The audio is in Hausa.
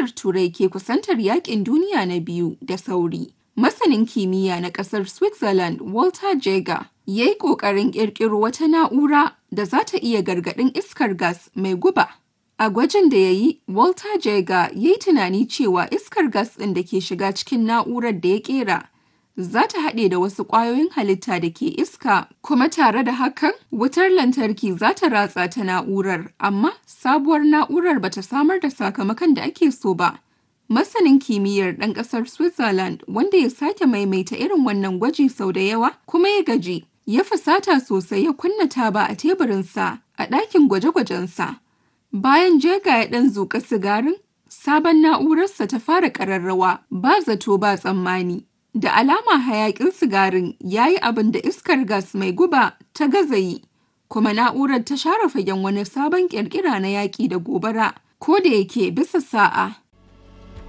Turai ke kusantar yaƙin duniya na biyu da sauri, masanin kimiyya na ƙasar Switzerland Walter Jaeger ya yi ƙoƙarin ƙirƙiro wata na'ura da za ta iya gargaɗin iskar gas mai guba. A gwajin da ya yi, Walter Jaeger ya yi tunani cewa iskar gas ɗin da ke shiga cikin na'urar da ya ƙera za ta haɗe da wasu ƙwayoyin halitta da ke iska kuma tare da hakan wutar lantarki za ta ratsa ta na'urar amma sabuwar na'urar ba ta samar da sakamakon da ake so ba. Masanin kimiyyar ɗan ƙasar Switzerland wanda ya sake maimaita irin wannan gwaji sau da yawa kuma ya gaji ya fusata sosai ya kunna taba a teburinsa a ɗakin gwaje-gwajensa. Bayan jega ya ɗan zuƙa sigarin, sabon na'urarsa ta fara ƙararrawa ba zato ba tsammani. Da alama hayaƙin sigarin ya yi abin da iskar gas mai guba ta gaza yi, kuma na'urar ta share fagen wani sabon ƙirƙira na yaƙi da gobara, ko da yake bisa sa'a